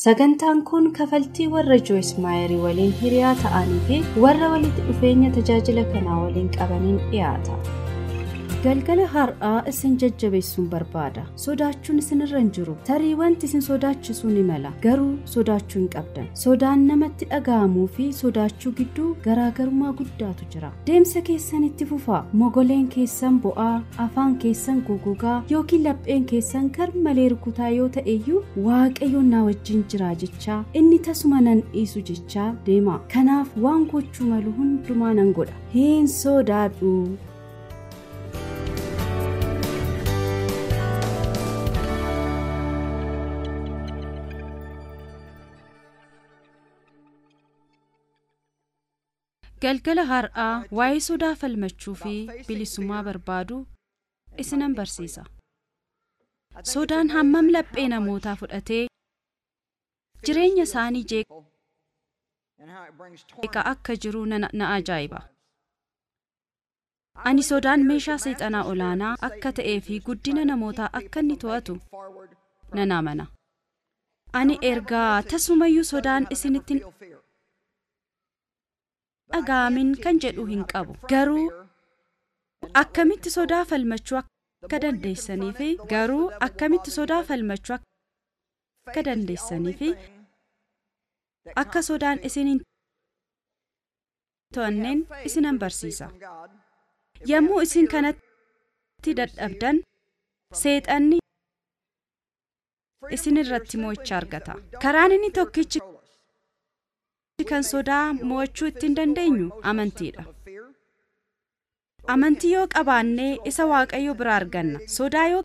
Sagantaan kun kafaltii warra Joyce Maayerii waliin hiriyaa ta'anii fi warra walitti dhufeenya tajaajila kanaa waliin qabaniin dhiyaata. Galgala har'aa isin jajjabeessuun barbaada. Sodaachuun isinirra hin jiru. Tarii wanti isin sodaachisuu ni mala. Garuu sodaachuu hin qabdan. Sodaan namatti dhaga'amuu fi sodaachuu gidduu garaagarummaa guddaatu jira. Deemsa keessan itti fufaa. Mogoleen keessan bo'aa, afaan keessan gogogaa yookiin lapheen keessan gar malee rukutaa yoo ta'eyyuu waaqayyoon na wajjin jira jechaa inni tasuma nan dhiisu jechaa deema. Kanaaf waan gochuu malu hundumaa nan godha. Hin sodaadhu. Galgala har'aa waa'ee sodaa falmachuu fi bilisummaa barbaadu isinan barsiisa. Sodaan hammam laphee namootaa fudhatee jireenya isaanii jeeqa akka jiru na ajaa'iba. Ani sodaan meeshaa seexanaa olaanaa akka ta'ee fi guddina namootaa akka inni to'atu nan amana. Ani ergaa tasumayyuu sodaan isinitti dhaga'amin kan jedhu hin qabu garuu akkamitti sodaa falmachuu akka dandeessanii fi garuu akkamitti sodaa falmachuu akka dandeessanii fi akka sodaan isin hin to'anneen isinan barsiisa yommuu isin kanatti dadhabdan seexanni isin irratti mo'icha argata karaan inni tokkichi kan sodaa mo'achuu ittiin dandeenyu amantiidha. Amantii yoo qabaannee isa waaqayyo biraa arganna. Sodaa yoo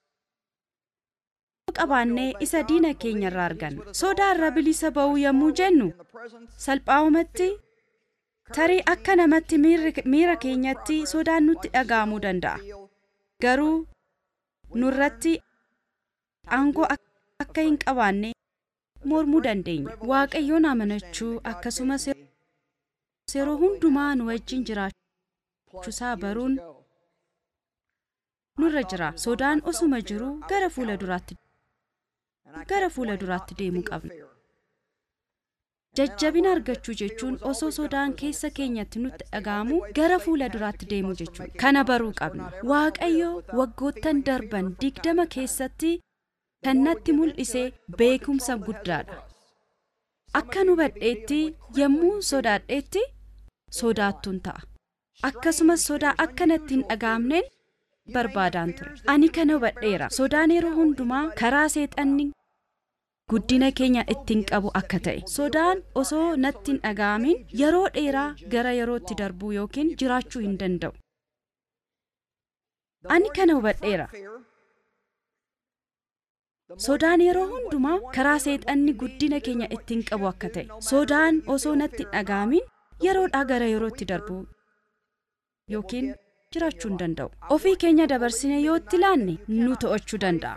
qabaannee isa diina keenya irraa arganna. Sodaa irraa bilisa ba'uu yommuu jennu salphaa'umatti tarii akka namatti miira keenyatti sodaan nutti dhaga'amuu danda'a. Garuu nurratti aangoo akka hin qabaanne mormuu dandeenya waaqayyoon amanachuu akkasumas yeroo hundumaa nu wajjin jiraachuusaa baruun nurra jira sodaan osuma jiru gara fuula duraatti gara fuula duraatti deemuu qabna jajjabina argachuu jechuun osoo sodaan keessa keenyatti nutti dhaga'amu gara fuula duraatti deemuu jechuudha kana baruu qabna waaqayyo waggoottan darban digdama keessatti kan natti mul'ise beekumsa guddaadha. Akka nu hubadheetti yommuu sodaadheetti sodaattuun ta'a. Akkasumas sodaa akka natti hin dhaga'amneen barbaadaan ture. Ani kana hubadheera. Sodaan yeroo hundumaa karaa seexanni guddina keenya ittiin qabu akka ta'e. Sodaan osoo natti hin dhaga'amin yeroo dheeraa gara yerootti darbuu yookiin jiraachuu hin danda'u. Ani kana hubadheera. Sodaan yeroo hundumaa karaa seexanni guddina keenya ittiin qabu akka ta'e. Sodaan osoo natti hin dhaga'amin yeroodhaa gara yerootti darbu yookiin jiraachuu hin danda'u. Ofii keenya dabarsine yoo itti ilaanne nu to'achuu danda'a.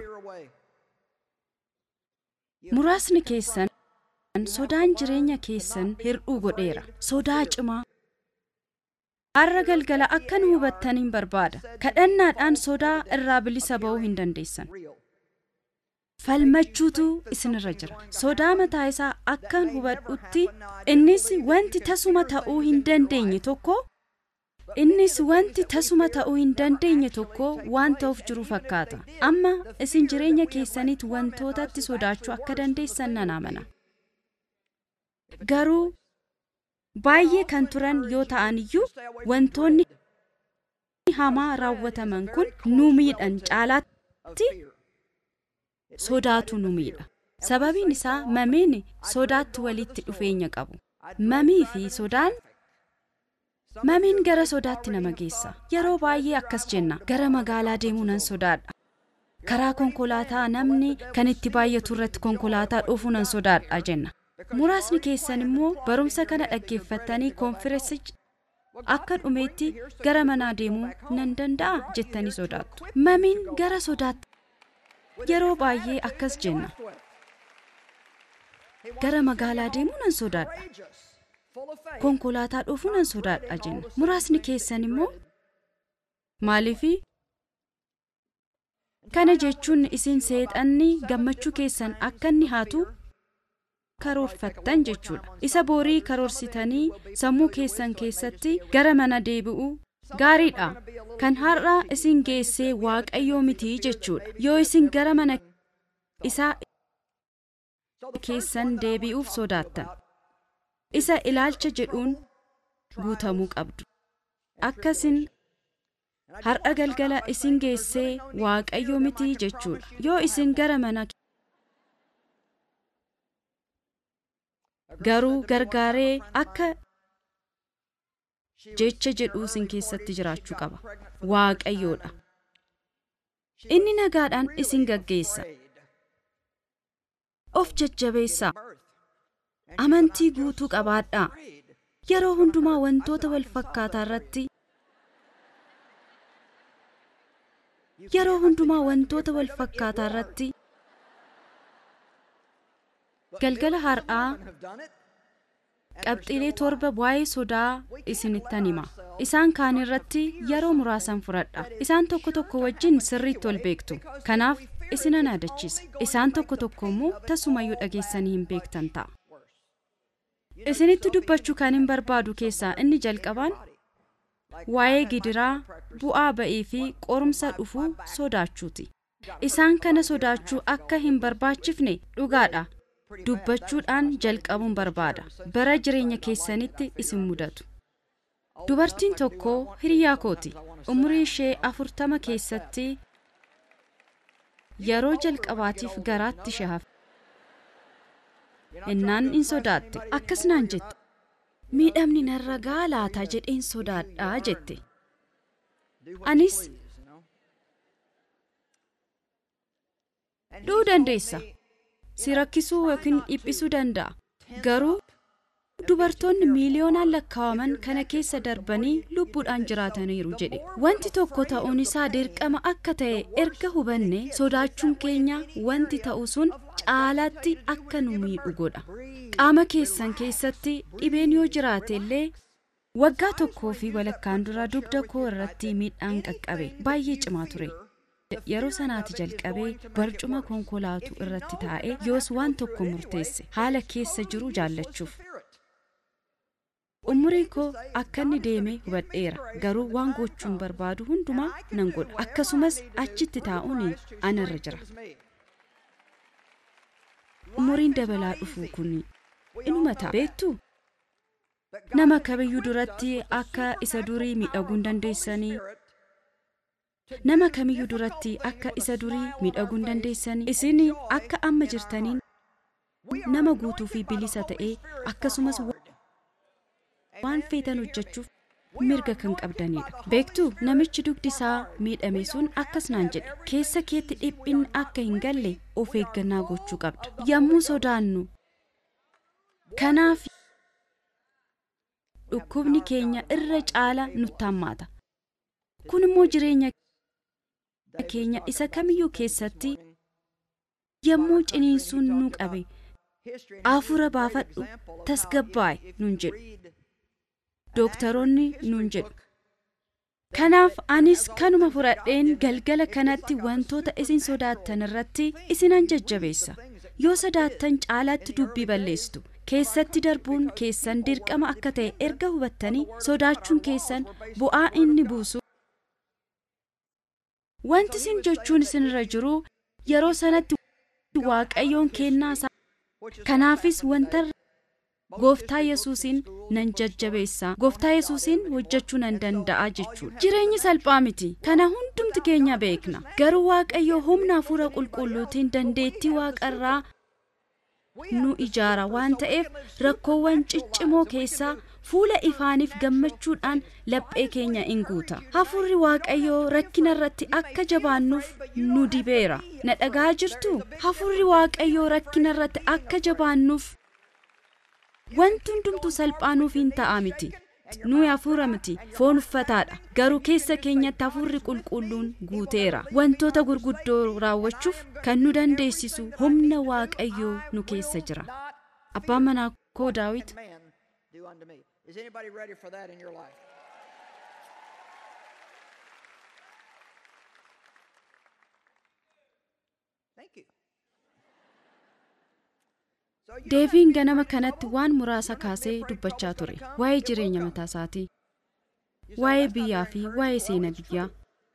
Muraasni keessan sodaan jireenya keessan hir'uu godheera. Sodaa cimaa. Har'a galgala akka nu hubattaniin barbaada. Kadhannaadhaan sodaa irraa bilisa ba'uu hin dandeessan. falmachuutu isinirra jira sodaa mataa isaa akkan hubadhutti innis wanti tasuma ta'uu hin dandeenye tokko innis wanti tasuma ta'uu hin dandeenye tokko waan ta'uuf jiru fakkaata amma isin jireenya keessanitti wantootatti sodaachuu akka dandeessan nan amana garuu baay'ee kan turan yoo ta'an iyyuu wantoonni hamaa raawwataman kun nu miidhan caalaatti sodaatu nu miidha sababiin isaa mamiin sodaatti walitti dhufeenya qabu mamii fi sodaan mamiin gara sodaatti nama geessa yeroo baay'ee akkas jenna gara magaalaa deemuu nan sodaadha karaa konkolaataa namni kan itti baay'atu irratti konkolaataa dhufuu nan sodaadha jenna muraasni keessan immoo barumsa kana dhaggeeffattanii koonfirensicha akka dhumeetti gara manaa deemuu nan danda'a jettanii sodaattu mamiin gara sodaatti yeroo baay'ee akkas jenna gara magaalaa deemuu nan sodaadha konkolaataa dhufuu nan sodaadha jenna muraasni keessan immoo maaliifi kana jechuun isin seexanni gammachuu keessan akka inni haatu karoorfattan jechuudha isa borii karoorsitanii sammuu keessan keessatti gara mana deebi'uu gaariidha kan har'a isin geessee waaqayyoo mitii jechuudha yoo isin gara mana isaa keessan deebi'uuf sodaattan isa ilaalcha jedhuun guutamuu qabdu akkasin har'a galgala isin geessee waaqayyoo mitii jechuudha yoo isin gara mana garuu gargaaree akka jecha jedhuu isin keessatti jiraachuu qaba waaqayyoodha inni nagaadhaan isin gaggeessa of jajjabeessaa amantii guutuu qabaadhaa yeroo hundumaa wantoota wal fakkaataa irratti yeroo hundumaa wantoota wal fakkaataa irratti galgala har'aa qabxiilee torba waa'ee sodaa isinittan hima isaan kaan irratti yeroo muraasan fudhadha isaan tokko tokko wajjin sirriitti wal beektu kanaaf isinan yaadachiisa isaan tokko tokko immoo tasumayyuu dhageessanii hin beektan ta'a isinitti dubbachuu kan hin barbaadu keessaa inni jalqabaan waa'ee gidiraa bu'aa ba'ii fi qorumsa dhufuu sodaachuuti isaan kana sodaachuu akka hin barbaachifne dhugaadha dubbachuudhaan jalqabuun barbaada bara jireenya keessanitti isin mudatu dubartiin tokko hiriyaa kooti umurii ishee afurtama keessatti yeroo jalqabaatiif garaatti ishee hafe innaan in sodaatte akkas naan jette miidhamni narra gahaa laata jedheen sodaadhaa jette anis du'uu dandeessa si rakkisuu yookiin dhiphisuu danda'a garuu dubartoonni miiliyoonaan lakkaawaman kana keessa darbanii lubbuudhaan jiraataniiru jedhe wanti tokko ta'uun isaa dirqama akka ta'e erga hubanne sodaachuun keenya wanti ta'u sun caalaatti akka nu miidhu godha qaama keessan keessatti dhibeen yoo jiraate illee waggaa tokkoo fi walakkaan dura dugda koo irratti miidhaan qaqqabe baay'ee cimaa ture yeroo sanaati jalqabee barcuma konkolaatu irratti taa'ee yoos waan tokko murteesse haala keessa jiru jaallachuuf umuriin koo akka inni deeme hubadheera garuu waan gochuun barbaadu hundumaa nan godha akkasumas achitti taa'uun anarra jira umuriin dabalaa dhufuu kun inuma ta'a beektu nama kamiyyuu duratti akka isa durii miidhaguu hin dandeessanii nama kamiyyuu duratti akka isa durii miidhaguu hin dandeessanii isin akka amma jirtaniin nama guutuu fi bilisa ta'ee akkasumas waan feetan hojjechuuf mirga kan qabdanidha beektu namichi dugdi isaa miidhame sun akkas naan jedhe keessa keetti dhiphinni akka hin galle of eeggannaa gochuu qabda yommuu sodaannu kanaaf dhukkubni keenya irra caala nutti hammaata kun immoo jireenya keenya isa kamiyyuu keessatti yommuu ciniinsuun nu qabe hafuura baafadhu tasgabbaa'e nun jedhu dooktaroonni nun jedhu kanaaf anis kanuma fudhadheen galgala kanatti wantoota isin sodaattan irratti isinan jajjabeessa yoo sodaattan caalaatti dubbii balleessitu keessatti darbuun keessan dirqama akka ta'e erga hubattanii sodaachuun keessan bu'aa inni buusu wanti isin jechuun isinirra jiru yeroo sanatti waaqayyoon kennaa isaa kanaafis wanta gooftaa yesuusiin nan jajjabeessa gooftaa yesuusiin hojjechuu nan danda'a jechuudha jireenyi salphaa miti kana hundumti keenya beekna garuu waaqayyo humna hafuura qulqulluutiin dandeettii waaqarraa nu ijaara waan ta'eef rakkoowwan ciccimoo keessaa fuula ifaaniif gammachuudhaan laphee keenya in guuta hafuurri waaqayyoo rakkina irratti akka jabaannuuf nu dibeera na dhagaa jirtu hafuurri waaqayyoo rakkina irratti akka jabaannuuf wanti hundumtu salphaanuuf hin ta'a miti nuyi hafuura miti foon uffataadha garuu keessa keenyatti hafuurri qulqulluun guuteera wantoota gurguddoo raawwachuuf kan nu dandeessisu humna waaqayyoo nu keessa jira abbaan manaa koo daawit Is anybody ready for that in your life? Thank you. deeviin ganama kanatti waan muraasa kaasee dubbachaa ture waa'ee jireenya mataa isaatii waa'ee biyyaa fi waa'ee seenaa biyyaa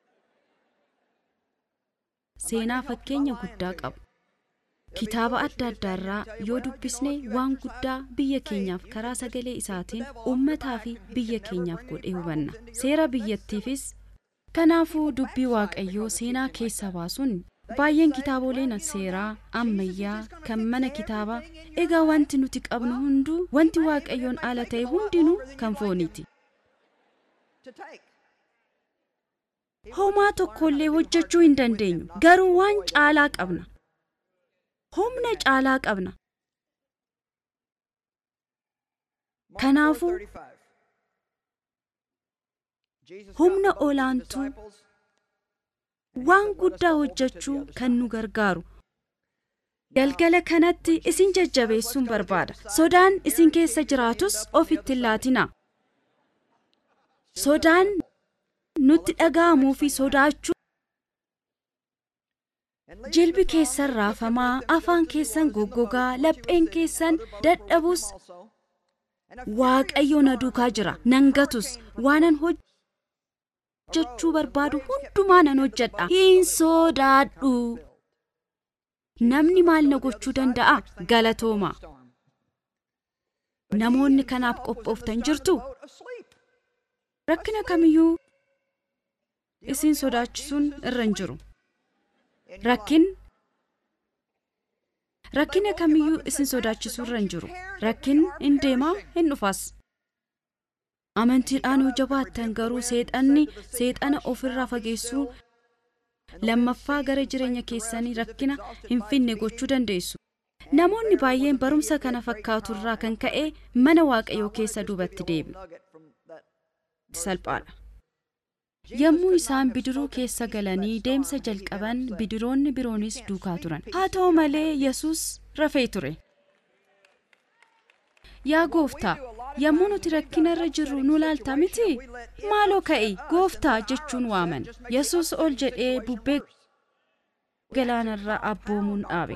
seenaa fakkeenya guddaa qabu kitaaba adda addaarraa yoo dubbisne waan guddaa biyya keenyaaf karaa sagalee isaatiin uummataa fi biyya keenyaaf godhee hubanna seera biyyattiifis kanaafuu dubbii waaqayyoo seenaa keessa baasuun baay'een kitaaboleen seeraa ammayyaa kan mana kitaabaa egaa wanti nuti qabnu hunduu wanti waaqayyoon ala ta'e hundinuu kan fooniiti homaa tokkollee hojjechuu hin dandeenyu garuu waan caalaa qabna humna caalaa qabna kanaafuu humna olaantuu waan guddaa hojjechuu kan nu gargaaru galgala kanatti isin jajjabeessuun barbaada sodaan isin keessa jiraatus ofitti hin laatinaa sodaan nutti dhaga'amuu fi sodaachuu jilbi keessan raafamaa afaan keessan goggogaa lapheen keessan dadhabus waaqayyo na duukaa jira nan gatus waanan hojjechuu barbaadu hundumaa nan hojjedha hin sodaadhu namni maal na gochuu danda'a galatooma namoonni kanaaf qophooftan jirtu rakkina kamiyyuu isin sodaachisuun irra hin jiru rakkin rakkina kamiyyuu isin sodaachisuu irra hin jiru rakkin hin deemaa hin dhufaas amantiidhaan yoo jabaattan garuu seexanni seexana ofirraa fageessuu lammaffaa gara jireenya keessanii rakkina hin finne gochuu dandeessu namoonni baay'een barumsa kana fakkaatu irraa kan ka'e mana waaqayyoo keessa duubatti deebi'u salphaadha yommuu isaan bidiruu keessa galanii deemsa jalqaban bidiroonni biroonis duukaa turan haa ta'u malee yesus rafee ture yaa gooftaa yommuu nuti rakkina irra jirru nu laaltaa miti maaloo ka'i gooftaa jechuun waaman yesus ol jedhee bubbee galaanarraa abboomuun dhaabe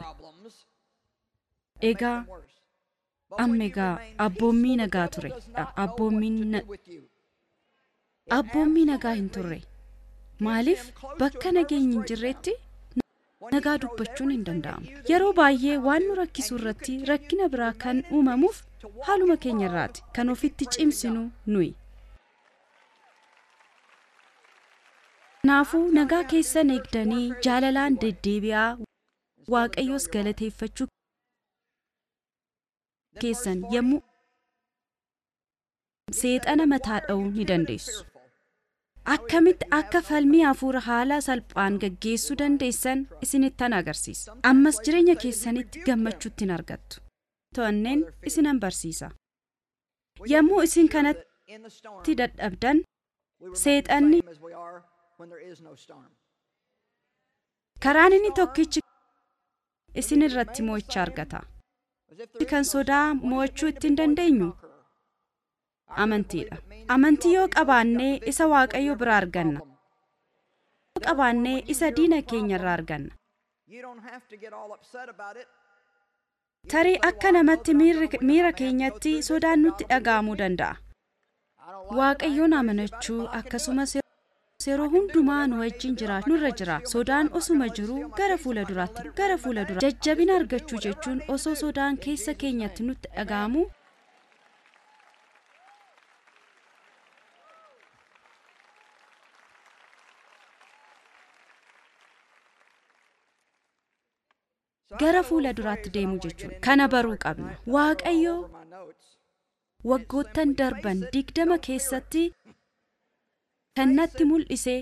egaa amma egaa abboommii nagaa ture abboommiin abboommii nagaa hin turre maaliif bakka nageenyi hin jirretti nagaa dubbachuun hin danda'amu yeroo baay'ee waan nu rakkisu irratti rakkina biraa kan uumamuuf haaluma keenya irraati kan ofitti cimsinu nuyi kanaafuu nagaa keessan eegdanii jaalalaan deddeebi'aa waaqayyoos galateeffachuu keessan yommuu seexana mataa dha'uu ni dandeessu akkamitti akka falmii hafuura haala salphaan gaggeessuu dandeessan isinittan agarsiisa ammas jireenya keessanitti gammachuutti hin argattu to'anneen isinan barsiisa yommuu isin kanatti dadhabdan seexanni karaan inni tokkichi isin irratti mo'icha argata kan sodaa mo'achuu ittiin dandeenyu amantiidha amantii yoo qabaannee isa waaqayyo biraa arganna yoo qabaannee isa diina keenya irraa arganna tarii akka namatti miira keenyatti sodaan nutti dhaga'amuu danda'a waaqayyoon amanachuu akkasumas yeroo hundumaa nu wajjin jiraachuu nurra jira sodaan osuma jiru gara fuula duraatti gara fuula dura jajjabina argachuu jechuun osoo sodaan keessa keenyatti nutti dhaga'amu gara fuula duraatti deemuu jechuudha kana baruu qabna waaqayyo waggoottan darban digdama keessatti kan natti mul'ise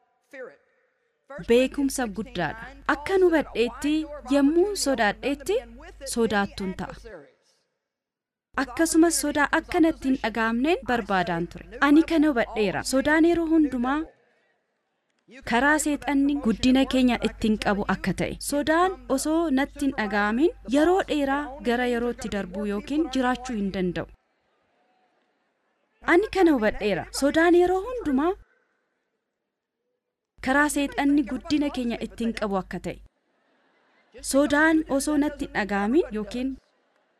beekumsa guddaadha akka nu hubadheetti yommuu sodaadheetti sodaattuun ta'a akkasumas sodaa akka natti hin dhaga'amneen barbaadaan ture ani kana hubadheera sodaan yeroo hundumaa karaa seexanni guddina keenya ittiin qabu akka ta'e sodaan osoo natti hin dhaga'amin yeroo dheeraa gara yerootti darbuu yookiin jiraachuu hin danda'u ani kana hubadheera sodaan yeroo hundumaa karaa seexanni guddina keenya ittiin qabu akka ta'e sodaan osoo natti hin dhaga'amin yookiin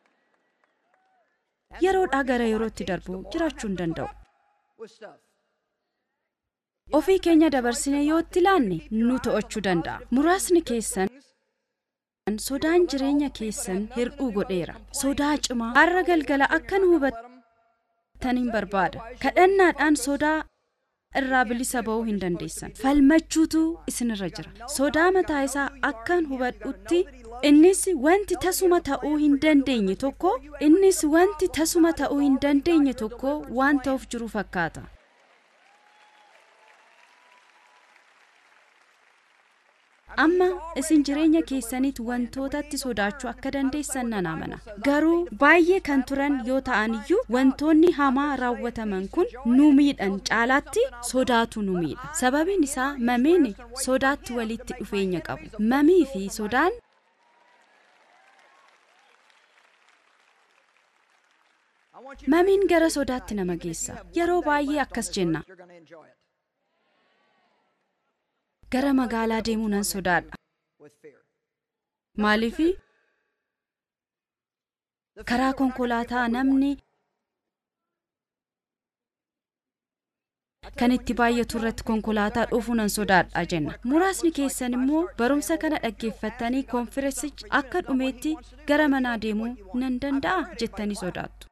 yeroodhaa gara yerootti darbu jiraachuu hin danda'u. with stuff. Ofii keenya dabarsine yoo itti ilaanne nu to'achuu danda'a. Muraasni keessan sodaan jireenya keessan hir'uu godheera. Sodaa cimaa har'a galgala akka nu hubattaniin barbaada. Kadhannaadhaan sodaa irraa bilisa ba'uu hin dandeessan. Falmachuutu isinirra jira. Sodaa mataa isaa akkan hubadhutti innis wanti tasuma ta'uu hin dandeenye tokko innis wanti tasuma ta'uu hin dandeenye tokko waan ta'uuf jiru fakkaata. amma isin jireenya keessanitti wantootatti sodaachuu akka dandeessan nan amana garuu baay'ee kan turan yoo ta'an iyyuu wantoonni hamaa raawwataman kun nu miidhan caalaatti sodaatu nu miidha sababiin isaa mamiin sodaatti walitti dhufeenya qabu mamii fi sodaan I want you to mamiin gara sodaatti nama geessa yeroo baay'ee akkas jenna you're going to enjoy it gara magaalaa deemuu nan sodaadha with fear. maaliifi karaa konkolaataa namni kan itti baay'atu irratti konkolaataa dhufuu nan sodaadha jenna muraasni keessan immoo barumsa kana dhaggeeffattanii koonfirensichi akka dhumeetti gara manaa deemuu nan danda'a jettanii sodaattu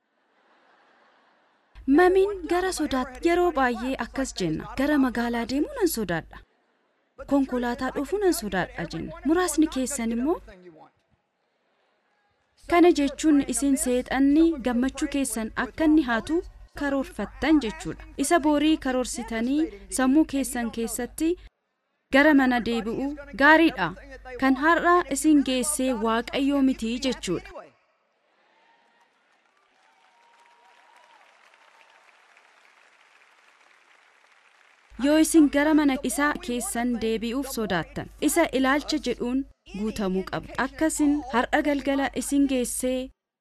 mamiin gara sodaatti yeroo baay'ee akkas jenna gara magaalaa deemuu nan sodaadha konkolaataa dhufuu nan sodaadha jenna muraasni keessan immoo Thing you want. kana jechuun isin seexanni gammachuu keessan akka inni haatu karoorfattan jechuudha isa boorii karoorsitanii sammuu keessan keessatti gara mana deebi'uu gaariidha kan har'a isin geessee waaqayyoo mitii jechuudha Anyway, yoo isin gara mana isaa keessan deebi'uuf sodaattan isa ilaalcha jedhuun guutamuu qabu akkasin har'a galgala isin geessee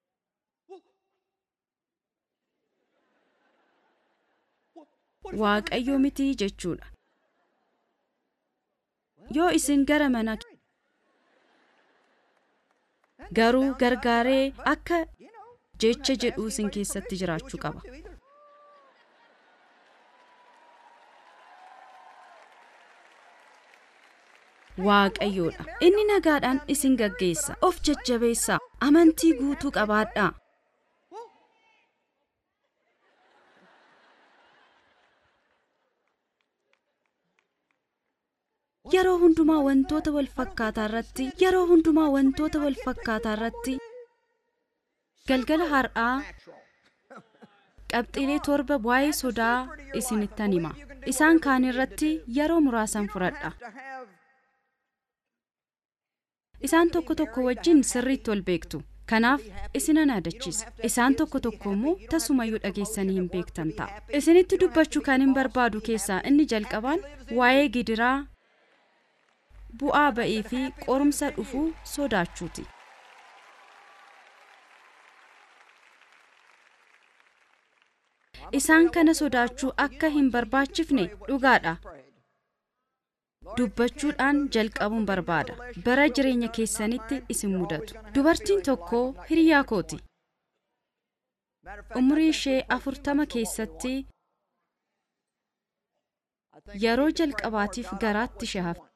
waaqayyoo mitii jechuudha yoo isin gara mana garuu gargaaree akka jecha jedhuu isin keessatti jiraachuu qaba to either. waaqayyoodha inni nagaadhaan isin gaggeessa of jajjabeessaa amantii guutuu qabaadhaa yeroo hundumaa wantoota wal fakkaataa irratti yeroo hundumaa wantoota wal fakkaataa irratti galgala har'aa qabxiilee torba waa'ee sodaa isinittan hima isaan kaan irratti yeroo muraasan fudhadha To have isaan tokko tokko wajjin sirriitti wal beektu kanaaf isinan yaadachiisa isaan tokko tokko immoo tasumayyuu dhageessanii hin beektan ta'a isinitti dubbachuu kan hin barbaadu keessaa inni jalqabaan waa'ee gidiraa bu'aa ba'ii fi qorumsa dhufuu sodaachuuti isaan kana sodaachuu akka hin barbaachifne dhugaadha prayed. dubbachuudhaan jalqabuun barbaada bara jireenya keessanitti isin mudatu dubartiin tokko hiriyaa kooti Matter of fact, umurii ishee afurtama keessatti I think yeroo we need to pray more, jalqabaatiif God, I garaatti want ishee what hafe you want.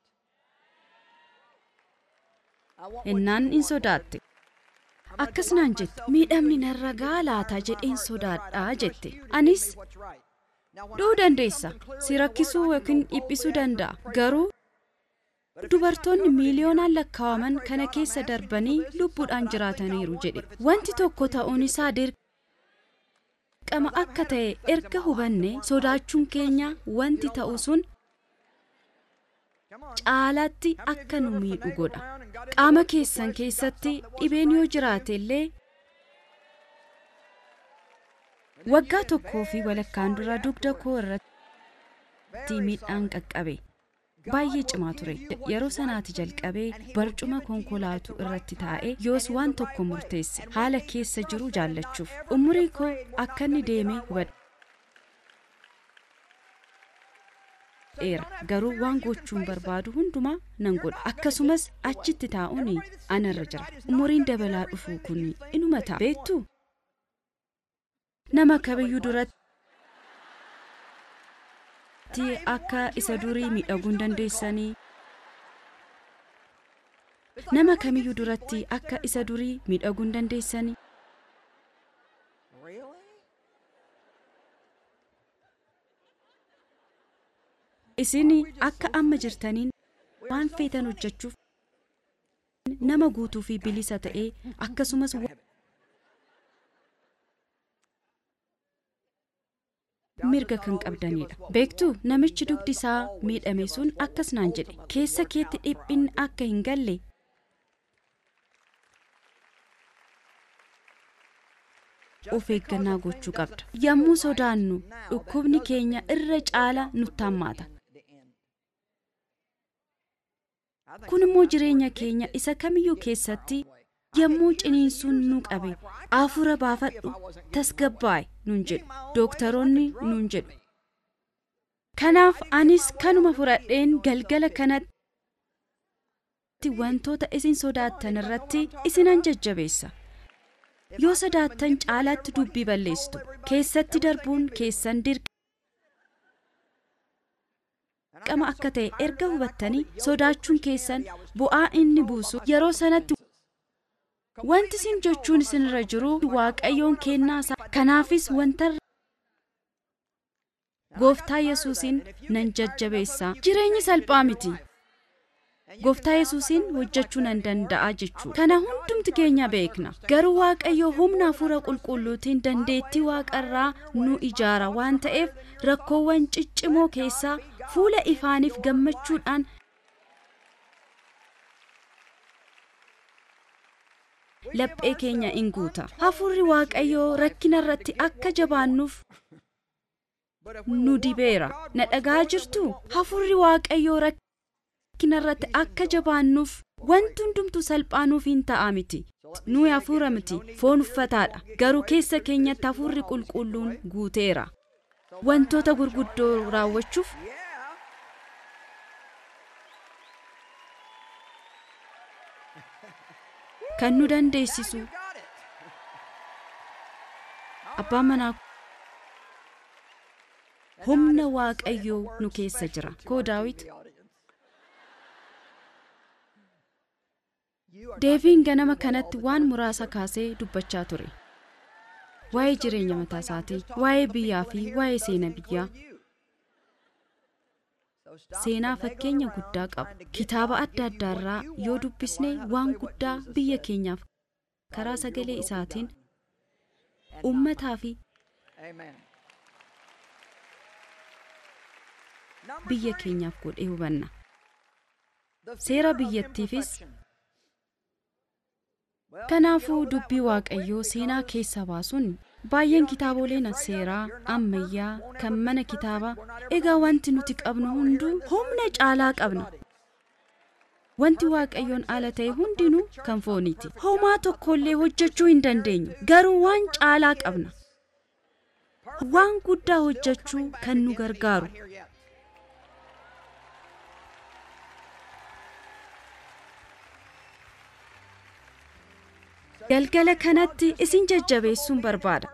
I want what innaan you in want. sodaatte akkas naan jette miidhamni narra gahaa laata jedheen sodaadhaa jette anis What's right. Now, when dhuu I see dandeessa something clearly si in the rakkisuu Word, I can yookiin go dhiphisuu boldly danda'a ask and pray garuu But if it's not dubartoonni covered in miiliyoonaan here, lakkaawaman I pray, kana God, I'm keessa asking you darbanii for this, it's lubbuudhaan something I think I jiraataniiru want, jedhe but if it's wanti not tokko right, please ta'uun give it isaa to me. dirqama akka ta'e erga hubanne sodaachuun keenya wanti ta'u sun Come on. caalaatti akka nu miidhu godha qaama keessan keessatti dhibeen yoo jiraate illee waggaa tokkoo fi walakkaan dura dugda koo irratti miidhaan qaqqabe baay'ee cimaa ture yeroo sanaati jalqabee barcuma konkolaatuu irratti taa'ee yoos waan tokko murteesse haala keessa jiru jaallachuuf umurii koo akka inni deemee hubadheera garuu waan gochuun barbaadu hundumaa nan godha akkasumas achitti taa'uun anarra jira umuriin dabalaa dhufuu kun inuma ta'a beektu nama kamiyyuu duratti akka isa durii miidhaguu hin dandeessanii nama kamiyyuu duratti akka isa durii miidhaguu hin dandeessanii Really? isin akka amma jirtaniin waan feetan hojjechuuf nama guutuu fi bilisa ta'ee akkasumas mirga kan qabdanidha beektuu namichi dugdi isaa miidhame sun akkas naan jedhe keessa keetti dhiphinni akka hin galle of eeggannaa gochuu qabda yommuu sodaannu dhukkubni keenya irra caala nutti hammaata The end. I think kun immoo jireenya keenya isa kamiyyuu keessatti yommuu ciniinsuun nu qabe afura baafadhu tasgabbaa'e nun jedhu dooktaroonni nun jedhu kanaaf anis kanuma fudhadheen galgala kanatti wantoota isin sodaattan irratti isinan jajjabeessa yoo sodaattan caalaatti dubbii balleessitu keessatti darbuun keessan dirqama akka ta'e erga hubattanii sodaachuun keessan bu'aa inni buusu yeroo sanatti wanti isin jechuun isinirra jiru waaqayyoon kennaa isaa kanaafis wanta gooftaa yesuusin nan jajjabeessaa jireenyi salphaa miti gooftaa yesuusin hojjechuu nan danda'a jechuudha kana hundumti keenya beekna garuu waaqayyo humna hafuura qulqulluutiin dandeettii waaqarraa nu ijaara waan ta'eef rakkoowwan ciccimoo keessaa fuula ifaaniif gammachuudhaan laphee keenya in guuta hafuurri waaqayyoo rakkina irratti akka jabaannuuf nu dibeera na dhagaa jirtu hafuurri waaqayyoo rakkina irratti akka jabaannuuf wanti hundumtu salphaanuuf hin ta'a miti nuyi hafuura miti foon uffataadha garuu keessa keenyatti hafuurri qulqulluun guuteera wantoota gurguddoo raawwachuuf Yeah. kan nu dandeessisu You got it. abbaan manaa humna waaqayyoo nu keessa jira koo daawit The audience. You are deeviin ganama kanatti waan muraasa kaasee dubbachaa ture waa'ee jireenya mataa isaatii waa'ee biyyaa fi waa'ee seena biyyaa you. So stop seenaa the negative fakkeenya around guddaa trying to qabu get kitaaba God adda give you addaa what irraa you yoo want and dubbisne learn how to waan say what guddaa Jesus biyya said. keenyaaf karaa Your sagalee will be isaatiin done. And not ummataa fi Amen. Number biyya three, keenyaaf godhee hubanna the fear seera of biyyattiifis imperfection. Well, kanaafuu you know, dubbii that was waaqayyoo quick seenaa because keessa baasuun baay'een kitaaboleen seeraa ammayyaa kan mana kitaabaa egaa wanti nuti qabnu hunduu humna caalaa qabna wanti waaqayyoon ala ta'e hundinuu kan fooniiti homaa tokkollee hojjechuu hin dandeenyu garuu waan caalaa qabna waan guddaa hojjechuu kan nu gargaaru here yet. galgala kanatti isin jajjabeessuun barbaada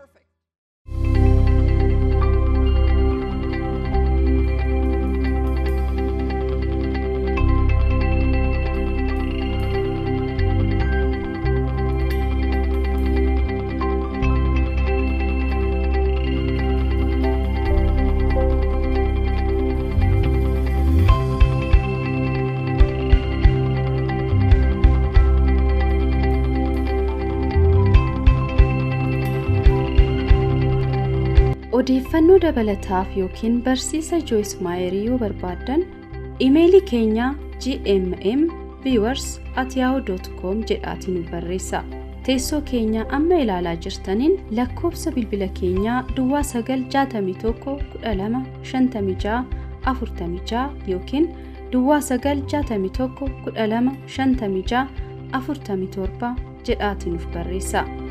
odeeffannoo dabalataaf yookiin barsiisa joyis maayerii yoo barbaaddan imeelii keenya gmm viewers at yahoo jedhaatiin nu barreessa teessoo keenya amma ilaalaa jirtaniin lakkoofsa bilbila keenyaa duwwaa 961 12 56 yookiin duwwaa 961 12 56 47 jedhaatiin nuuf barreessa